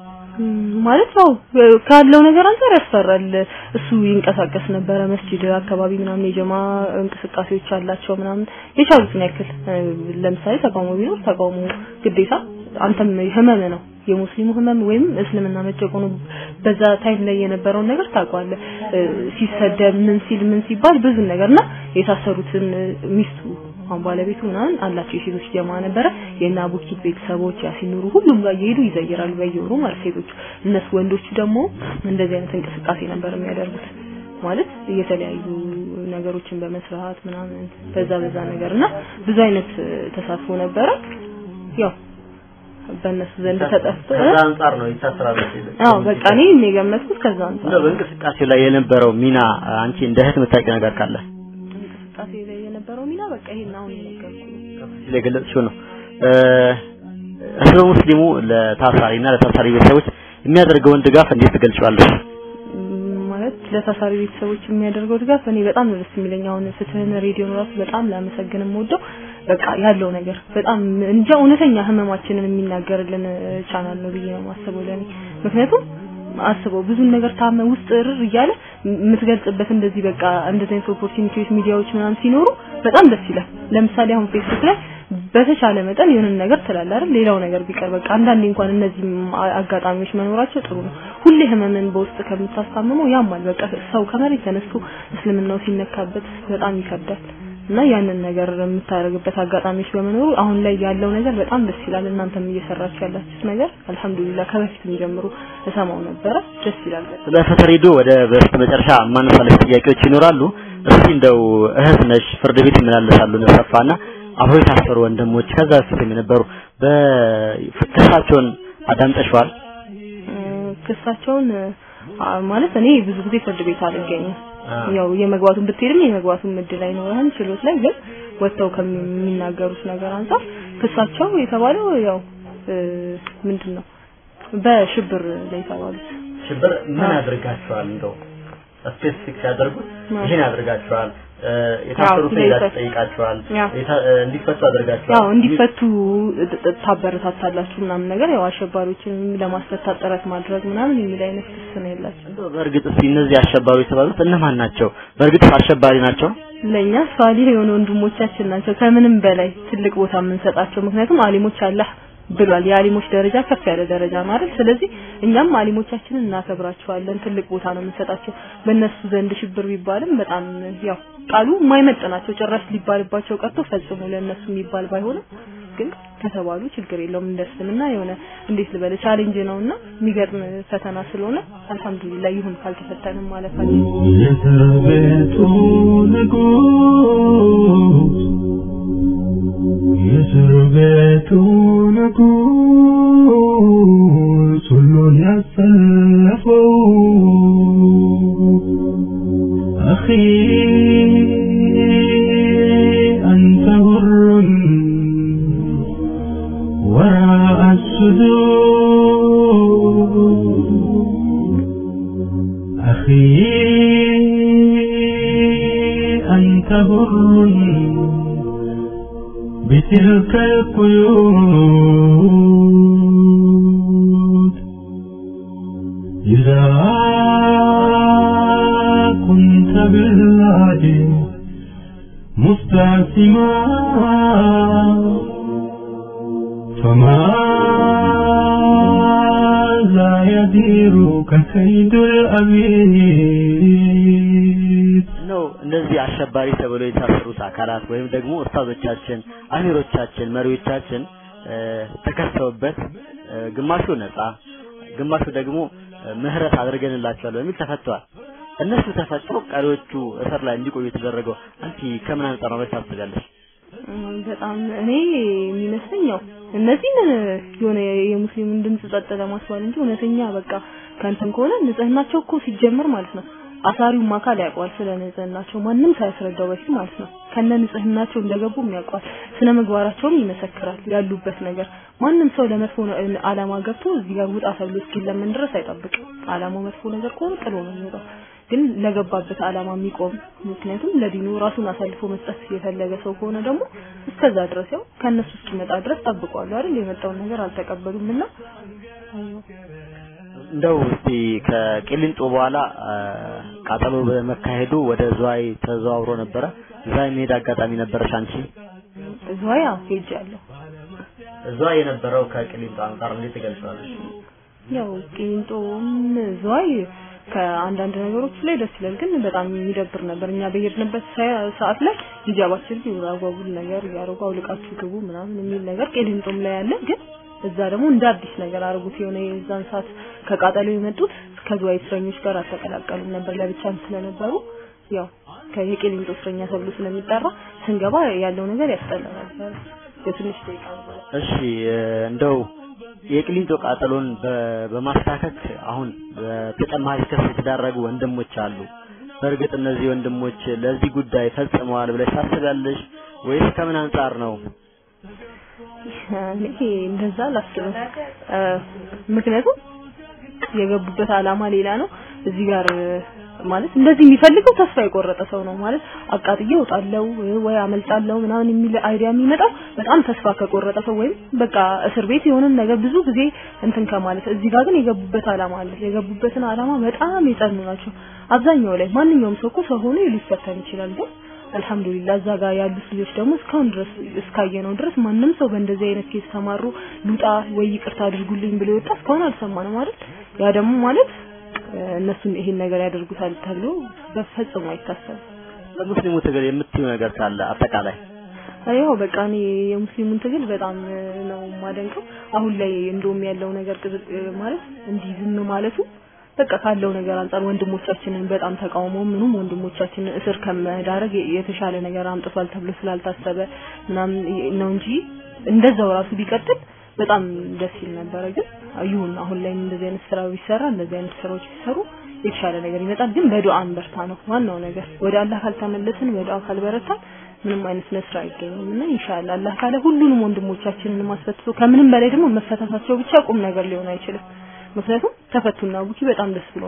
ማለት ያው ካለው ነገር አንፃር ያስፈራል። እሱ ይንቀሳቀስ ነበረ መስጂድ አካባቢ ምናምን የጀማ እንቅስቃሴዎች አላቸው ምናምን የቻሉትን ያክል ለምሳሌ ተቃውሞ ቢኖር ተቃውሞ ግዴታ አንተም ህመም ነው የሙስሊሙ ህመም ወይም እስልምና መጨቆኑ በዛ ታይም ላይ የነበረውን ነገር ታውቀዋለህ። ሲሰደብ ምን ሲል ምን ሲባል ብዙ ነገርና የታሰሩትን ሚስቱ አሁን ባለቤቱ ምናምን አላቸው የሴቶች ጀማ ነበረ። የእነ አቡኪት ቤተሰቦች ያሲኑሩ ሁሉም ጋር እየሄዱ ይዘይራሉ በየወሩ ማለት ሴቶቹ። እነሱ ወንዶቹ ደግሞ እንደዚህ አይነት እንቅስቃሴ ነበር የሚያደርጉት ማለት የተለያዩ ነገሮችን በመስራት ምናምን በዛ በዛ ነገር እና ብዙ አይነት ተሳትፎ ነበረ ያው በእነሱ ዘንድ ተጠፍቶ ከዛ አንጻር ነው ይታሰራል። አዎ በቃ እኔ የገመትኩት ከዛ አንጻር እንደው በእንቅስቃሴው ላይ የነበረው ሚና አንቺ እንደ እህት የምታውቂው ነገር ካለ እንቅስቃሴ ላይ የነበረው ሚና በቃ ይሄን አሁን የነገርኩህ ሲል የገለጽሽው ነው። ህዝበ ሙስሊሙ ለታሳሪና ለታሳሪ ቤተሰቦች የሚያደርገውን ድጋፍ እንዴት ትገልጪዋለሽ? ማለት ለታሳሪ ቤተሰቦች የሚያደርገው ድጋፍ እኔ በጣም ነው ደስ የሚለኝ። አሁን ፍትህን ሬዲዮን ራሱ በጣም ላመሰግን የምወደው በቃ ያለው ነገር በጣም እንጃ እውነተኛ ህመማችንን የሚናገርልን ቻናል ነው ብዬ ነው የማስበው ለኔ። ምክንያቱም አስበው ብዙ ነገር ታመ ውስጥ እርር እያለ የምትገልጽበት እንደዚህ በቃ እንደዚህ አይነት ኦፖርቹኒቲዎች ሚዲያዎች ምናምን ሲኖሩ በጣም ደስ ይላል። ለምሳሌ አሁን ፌስቡክ ላይ በተቻለ መጠን የሆነ ነገር ትላለህ አይደል? ሌላው ነገር ቢቀር በቃ አንዳንዴ እንኳን እነዚህ አጋጣሚዎች መኖራቸው ጥሩ ነው። ሁሌ ህመምን በውስጥ ከምታስታምመው ያማል። በቃ ሰው ከመሬት ተነስቶ እስልምናው ሲነካበት በጣም ይከብዳል። እና ያንን ነገር የምታደርግበት አጋጣሚዎች በመኖሩ አሁን ላይ ያለው ነገር በጣም ደስ ይላል። እናንተም እየሰራችሁ ያላችሁት ነገር አልሐምዱሊላህ ከበፊትም ጀምሮ እሰማው ነበረ። ደስ ይላል። ስለ ፈተሪዶ ወደ በስተ መጨረሻ ማነሳለሽ ጥያቄዎች ይኖራሉ። እስቲ እንደው እህት ነሽ፣ ፍርድ ቤት ይመላለሳሉ ነሰፋና አብረው የታሰሩ ወንድሞች ከዛ በፊት የነበሩ በክሳቸውን አዳምጠሽዋል? ክሳቸውን ማለት እኔ ብዙ ጊዜ ፍርድ ቤት አልገኝም። ያው የመግባቱን ብትሄድም የመግባቱን እድል አይኖርህም ችሎት ላይ ግን ወጥተው ከሚናገሩት ነገር አንጻር ክሳቸው የተባለው ያው ምንድን ነው በሽብር ላይ የተባሉት ሽብር ምን አድርጋቸዋል? እንደው ስፔሲፊክ ሲያደርጉት አዎ። ይሄን ያደርጋቸዋል እ፣ የታሰሩትን አዎ፣ ሄዳችሁ ይፈቱ። ጠይቃቸዋል ያው። የታ- እ፣ እንዲፈቱ አድርጋቸዋል ያው እንዲፈቱ ጥ- ጥ- ታበረታታላችሁ ምናምን ነገር ያው አሸባሪዎችን ለማስፈታት ጥረት ማድረግ ምናምን የሚል አይነት ክስ ነው የላቸው። እንደው በእርግጥ እስኪ እነዚህ አሸባሪ የተባሉት እነማን ናቸው? በእርግጥ አሸባሪ ናቸው? ለኛ ሷሊህ የሆኑ ወንድሞቻችን ናቸው ከምንም በላይ ትልቅ ቦታ የምንሰጣቸው። ምክንያቱም አሊሞች አላህ ብሏል። የአሊሞች ደረጃ ከፍ ያለ ደረጃ ማለት። ስለዚህ እኛም አሊሞቻችንን እናከብራቸዋለን፣ ትልቅ ቦታ ነው የምንሰጣቸው። በእነሱ ዘንድ ሽብር ቢባልም በጣም ያው ቃሉ የማይመጥናቸው ጭራሽ ሊባልባቸው ቀርቶ ፈጽሞ ለእነሱ የሚባል ባይሆንም ግን ከተባሉ ችግር የለውም። እንደ እስልምና የሆነ እንዴት ልበል ቻሌንጅ ነውና የሚገርም ፈተና ስለሆነ አልሐምዱሊላህ ይሁን ካልተፈተንም ማለፋችን የእስር ቤቱ ንጉሥ የእስር ቤቱ ንጉሥ ሁሉን ያሰለፈው አኺ አንተ ሁሩን ወራء السدود أخي أنت بر بتلك القيود إذا كنت بالله مستعصما فماذا يديرك كيد الأمير ነው እነዚህ አሸባሪ ተብለው የታሰሩት አካላት ወይም ደግሞ ኡስታዞቻችን፣ አሚሮቻችን፣ መሪዎቻችን እ፣ ተከሰውበት እ፣ ግማሹ ነፃ ግማሹ ደግሞ እ፣ ምህረት አድርገንላቸዋል በሚል ተፈተዋል። እነሱ ተፈተው ቀሪዎቹ እስር ላይ እንዲቆዩ የተደረገው አንቺ ከምን አንጻር ነው ብለሽ ታስቢያለሽ? እም፣ በጣም እኔ የሚመስለኝ ያው እነዚህን የሆነ የሙስሊምን ድምጽ ጸጥ ለማስባል እንጂ እውነተኛ በቃ ከንትን ከሆነ ንጽህናቸው እኮ ሲጀመር ማለት ነው አሳሪውም አካል ያውቀዋል ስለ ንጽህናቸው ማንም ሳያስረዳው በፊት ማለት ነው ከነ ንጽህናቸው እንደገቡም ያውቀዋል ስነ ምግባራቸውም ይመሰክራል ያሉበት ነገር ማንም ሰው ለመጥፎ ነ- አላማ ገብቶ እዚህ ጋር ውጣ ተብሎ እስኪለምን ድረስ አይጠብቅም አላማው መጥፎ ነገር ከሆነ ጥሎ ነው የሚወጣው ግን ለገባበት አላማ የሚቆም ምክንያቱም ለዲኑ ራሱን አሳልፎ መስጠት የፈለገ ሰው ከሆነ ደግሞ እስከዛ ድረስ ያው ከእነሱ እስኪመጣ ድረስ ጠብቋሉ አይደል የመጣውን ነገር አልተቀበሉም እና እንደው እስቲ ከቂሊንጦ በኋላ አ፣ ቃጠሎ በመካሄዱ ወደ ዝዋይ ተዘዋውሮ ነበረ። ዝዋይ መሄድ አጋጣሚ ነበረሽ አንቺ? ዝዋይ ያው ሄጃለሁ ዝዋይ የነበረው ከቂሊንጦ አንጻር እንዴት ትገልጸዋለሽ? ያው ቂሊንጦም ዝዋይ ከአንዳንድ ነገሮች ላይ ደስ ይላል፣ ግን በጣም የሚደብር ነበር። እኛ በሄድንበት ሰ- ሰዓት ላይ ሂጃባችን አጓጉል ነገር እያደረጉ አውልቃችሁ ግቡ ምናምን የሚል ነገር ቂሊንጦም ላይ ያለ፣ ግን እዛ ደግሞ እንደ አዲስ ነገር አድርጉት። የሆነ የዛን ሰዓት ከቃጠሎ የመጡት ከዝዋይ እስረኞች ጋር አልተቀላቀሉም ነበር፣ ለብቻም ስለነበሩ ያው ከየቂሊንጦ እስረኛ ተብሎ ስለሚጠራ ስንገባ ያለው ነገር ያስጠላ ነበር። የትንሽ ደቂቃ ነበር። እሺ እ፣ እንደው የቅሊንጦ ቃጠሎን በ- በማስታከክ አሁን በተጨማሪ ክስ የተዳረጉ ወንድሞች አሉ። በእርግጥ እነዚህ ወንድሞች ለዚህ ጉዳይ ፈጽመዋል ብለሽ ታስቢያለሽ ወይስ ከምን አንጻር ነው? እኔ እንደዛ አላስብም። እ፣ ምክንያቱም የገቡበት አላማ ሌላ ነው። እዚህ ጋር እ፣ ማለት እንደዚህ የሚፈልገው ተስፋ የቆረጠ ሰው ነው ማለት አቃጥዬ እወጣለሁ ወይ አመልጣለሁ ምናምን የሚል አይዲያ የሚመጣው በጣም ተስፋ ከቆረጠ ሰው ወይም በቃ እስር ቤት የሆነን ነገር ብዙ ጊዜ እንትን ከማለት እዚህ ጋር ግን የገቡበት አላማ አለ። የገቡበትን አላማ በጣም የጸኑ ናቸው። አብዛኛው ላይ ማንኛውም ሰው እኮ ሰው ሆኖ ሊፈተን ይችላል ግን አልহামዱሊላህ እዛ ጋር ያሉት ልጆች ደግሞ እስካሁን ድረስ እስካየነው ድረስ ማንም ሰው በእንደዚህ አይነት ኬስ ተማሩ ሉጣ ወይ ይቅርታ አድርጉልኝ ብሎ የወጣ እስካሁን አልሰማንም አይደል? ያ ደግሞ ማለት እ፣ እነሱም ይሄን ነገር ያደርጉታል ተብሎ በፈጽሞ አይታሰብም። በሙስሊሙ ትግል የምትዩ ነገር ካለ አጠቃላይ ያው በቃ እኔ የሙስሊሙን ትግል በጣም እ፣ ነው የማደንቀው። አሁን ላይ እንደውም ያለው ነገር ቅዝ- እ፣ ማለት እንዲህ ዝም ማለቱ በቃ ካለው ነገር አንጻር ወንድሞቻችንን በጣም ተቃውሞ ምኑም ወንድሞቻችንን እስር ከመዳረግ የ- የተሻለ ነገር አምጥቷል ተብሎ ስላልታሰበ ምናምን ይ- ነው እንጂ እንደዛው ራሱ ቢቀጥል በጣም ደስ ይል ነበረ። ግን ይሁን አሁን ላይ እንደዚህ አይነት ስራ ቢሰራ እንደዚህ አይነት ስራዎች ቢሰሩ የተሻለ ነገር ይመጣል። ግን በዱዓ በርታ ነው ዋናው ነገር። ወደ አላህ ካልተመለስን በዱዓ ካልበረታን ምንም አይነት ነስር አይገኝም እና ኢንሻአላህ አላህ ካለ ሁሉንም ወንድሞቻችንን ማስፈትቶ ከምንም በላይ ደግሞ መፈታታቸው ብቻ ቁም ነገር ሊሆን አይችልም። ምክንያቱም ተፈቱና ቡኪ በጣም ደስ ብሎናል።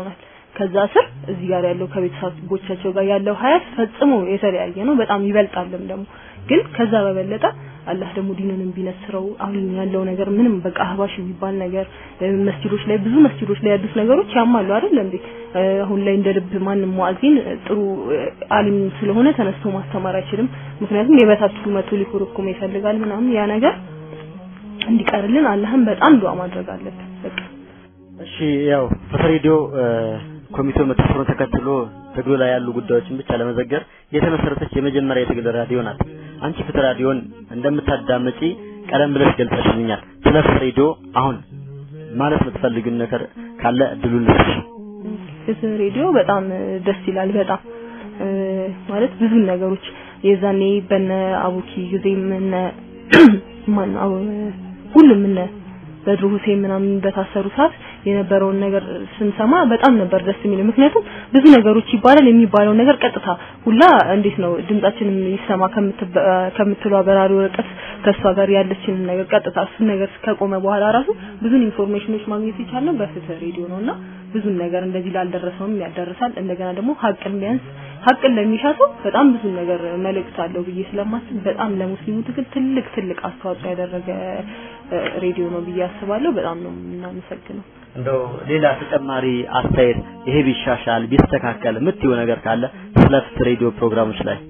ከዛ ስር እዚህ ጋር ያለው ከቤተሰቦቻቸው ጋር ያለው ሀያት ፈጽሞ የተለያየ ነው። በጣም ይበልጣልም ደግሞ ግን ከዛ በበለጠ አላህ ደግሞ ዲኑንም ቢነስረው አሁን ያለው ነገር ምንም በቃ አህባሽ የሚባል ነገር መስጂዶች ላይ ብዙ መስጂዶች ላይ ያሉት ነገሮች ያማሉ አይደል እንዴ? አሁን ላይ እንደ ልብ ማንም ሙአዚን ጥሩ አሊም ስለሆነ ተነስቶ ማስተማር አይችልም። ምክንያቱም የበታችሁ መቶ ሊኮረኩም ይፈልጋል ምናምን ያ ነገር እንዲቀርልን አላህም በጣም ዱዓ ማድረግ አለብን። በቃ እሺ ያው ፍትህ ሬዲዮ ኮሚቴው መተሰሩን ተከትሎ ትግሉ ላይ ያሉ ጉዳዮችን ብቻ ለመዘገብ የተመሰረተች የመጀመሪያ የትግል ራዲዮ ናት። አንቺ ፍትህ ራዲዮን እንደምታዳምጪ ቀደም ብለሽ ገልጸሽልኛል። ስለ ፍትህ ሬዲዮ አሁን ማለት የምትፈልጊው ነገር ካለ እድሉን ልስጥሽ። ፍትህ ሬዲዮ በጣም ደስ ይላል። በጣም ማለት ብዙ ነገሮች የዛኔ በነ አቡኪ ጊዜም እነ ማን ሁሉም እነ በድሩ ሁሴን ምናምን በታሰሩ ሰዓት የነበረውን ነገር ስንሰማ በጣም ነበር ደስ የሚለው። ምክንያቱም ብዙ ነገሮች ይባላል የሚባለው ነገር ቀጥታ ሁላ እንዴት ነው ድምጻችንም ይሰማ ከምትለው አበራሪ ወረቀት ከእሷ ጋር ያለችንን ነገር ቀጥታ እሱን ነገር ከቆመ በኋላ ራሱ ብዙን ኢንፎርሜሽኖች ማግኘት የቻልነው በፍትህ ሬዲዮ ነው እና ብዙን ነገር እንደዚህ ላልደረሰውም ያደርሳል። እንደገና ደግሞ ሀቅን ቢያንስ ሀቅን ለሚሻ ሰው በጣም ብዙ ነገር መልእክት አለው ብዬ ስለማስብ በጣም ለሙስሊሙ ትግል ትልቅ ትልቅ አስተዋጽኦ ያደረገ ሬዲዮ ነው ብዬ አስባለሁ። በጣም ነው የምናመሰግነው። እንደው ሌላ ተጨማሪ አስተያየት ይሄ ቢሻሻል ቢስተካከል የምትይው ነገር ካለ ስለ ፍትህ ሬዲዮ ፕሮግራሞች ላይ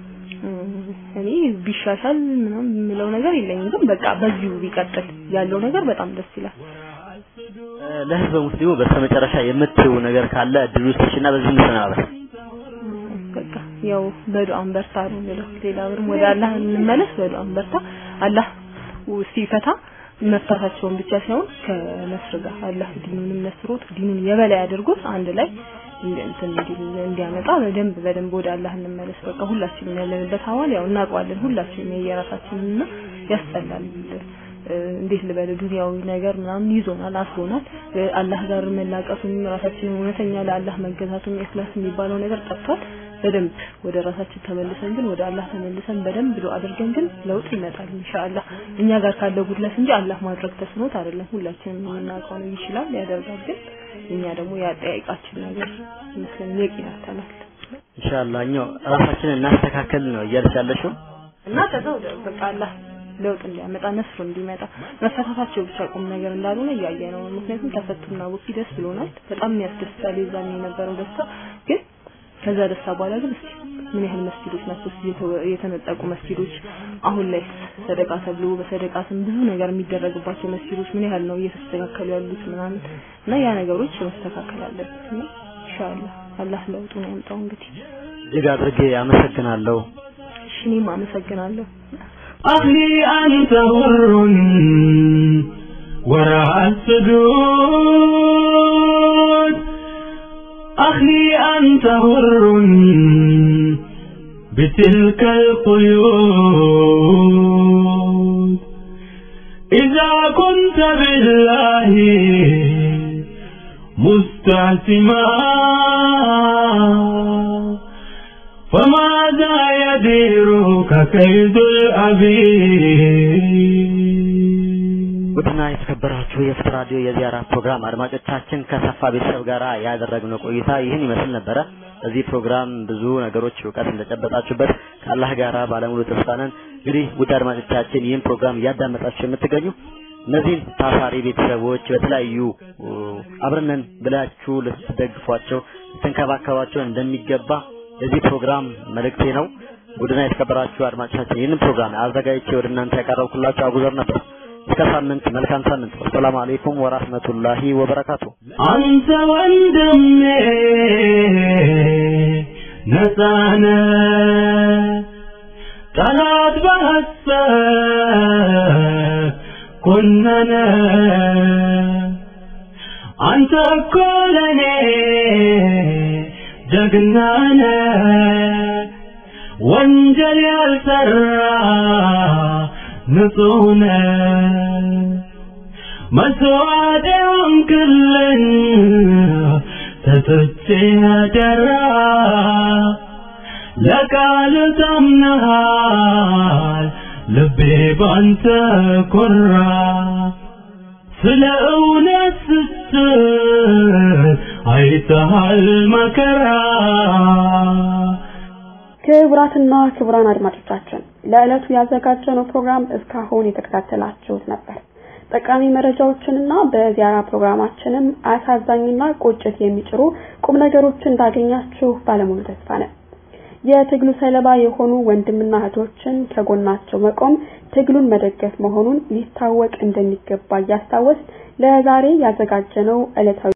እኔ ቢሻሻል ምናምን የምለው ነገር የለኝም፣ ግን በቃ በዚሁ ቢቀጥል ያለው ነገር በጣም ደስ ይላል። ለህዝበ ሙስሊሙ በስተመጨረሻ የምትይው ነገር ካለ እድሉ ስጥሽና በዚህ እንሰናበት። በቃ ያው በዱዓም በርታ ነው የምለው። ሌላ ብርም ወደ አላህ እንመለስ፣ በዱዓም በርታ። አላህ ሲፈታ መፍታታቸውን ብቻ ሳይሆን ከነስር ጋር አላህ ዲኑንም ነስሮት ዲኑን የበላይ አድርጎት አንድ ላይ እንትን እንዲያመጣ በደንብ በደንብ ወደ አላህ እንመለስ። በቃ ሁላችንም ያለንበት ሐዋል ያው እናውቀዋለን። ሁላችንም የየራሳችንና ያስጠላል። እንዴት ልበል ዱንያዊ ነገር ምናምን ይዞናል፣ አስሮናል። አላህ ጋር መላቀሱም ራሳችንን እውነተኛ ለአላህ መገዛቱም ኢኽላስ የሚባለው ነገር ጠፍቷል። በደንብ ወደ ራሳችን ተመልሰን ግን ወደ አላህ ተመልሰን በደንብ ዱዓ አድርገን ግን ለውጥ ይመጣል ኢንሻአላህ። እኛ ጋር ካለው ጉድለት እንጂ አላህ ማድረግ ተስኖት አይደለም። ሁላችንም የምናውቀው ነው ይችላል፣ ያደርጋል። ግን እኛ ደግሞ ያጠያይቃችን ነገር መስለን የቂን አተናል ኢንሻአላህ እኛው ራሳችንን እናስተካከል ነው እያልሽ ያለሽው እና ከዛ ወደ በቃ አላህ ለውጥ እንዲያመጣ ነስሩ እንዲመጣ መፈታታቸው ብቻ ቁም ነገር እንዳልሆነ እያየ ነው። ምክንያቱም ተፈቱና ወኪ ደስ ብሎናል። በጣም የሚያስደስታል የዛን የነበረው ደስታ ግን ከዛ ደስታ በኋላ ግን እስኪ ምን ያህል መስጊዶች ናቸው የተነጠቁ መስጊዶች አሁን ላይ ሰደቃ ተብሎ በሰደቃ ስም ብዙ ነገር የሚደረግባቸው መስጊዶች ምን ያህል ነው እየተስተካከሉ ያሉት ምናምን እና ያ ነገሮች መስተካከል አለበት እና ኢንሻአላህ አላህ ለውጡን ያምጣው እንግዲህ እጅግ አድርጌ አመሰግናለሁ እሺ እኔም አመሰግናለሁ أخي أنت حر وراء السجود أخي أنت حر بتلك القيود إذا كنت بالله مستعصما فماذا يديرك كيد الأبي ውድና የተከበራችሁ የፍትህ ራዲዮ የዚያራ ፕሮግራም አድማጮቻችን ከሰፋ ቤተሰብ ጋር ያደረግነው ቆይታ ይህን ይመስል ነበረ። በዚህ ፕሮግራም ብዙ ነገሮች እውቀት እንደጨበጣችሁበት ከአላህ ጋራ ባለሙሉ ተስፋ ነን። እንግዲህ ውድ አድማጮቻችን ይህን ፕሮግራም እያዳመጣችሁ የምትገኙ እነዚህን ታሳሪ ቤተሰቦች በተለያዩ አብረነን ብላችሁ ልትደግፏቸው ልትንከባከቧቸው እንደሚገባ የዚህ ፕሮግራም መልእክቴ ነው። ውድና የተከበራችሁ አድማጮቻችን ይህንን ፕሮግራም አዘጋጅቼ ወደ እናንተ ያቀረብኩላችሁ አጉዘር ነበር። እስከ ሳምንት መልካም ሳምንት። ወሰላሙ አለይኩም ወራህመቱላሂ ወበረካቱ። አንተ ወንድሜ ነፃነ ጠላት በሐሰት ኮነነ አንተ እኮ ለኔ ጀግናነ ወንጀል ያልሰራ ንጹህ ነህ መስዋዕት የሆንክልኝ ተሰጥቼ አደራ ለቃል ታምነሃል ልቤ ባንተ ኮራ ስለ እውነት ስትል አይ ይታሃል መከራ ክቡራትና ክቡራን አድማጮቻችን ለዕለቱ ያዘጋጀነው ፕሮግራም እስካሁን የተከታተላችሁት ነበር። ጠቃሚ መረጃዎችንና በዚያራ ፕሮግራማችንም አሳዛኝና ቁጭት የሚጭሩ ቁም ነገሮችን እንዳገኛችሁ ባለሙሉ ተስፋ ነን። የትግሉ ሰለባ የሆኑ ወንድምና እህቶችን ከጎናቸው መቆም ትግሉን መደገፍ መሆኑን ሊታወቅ እንደሚገባ እያስታወስ ለዛሬ ያዘጋጀነው ዕለታዊ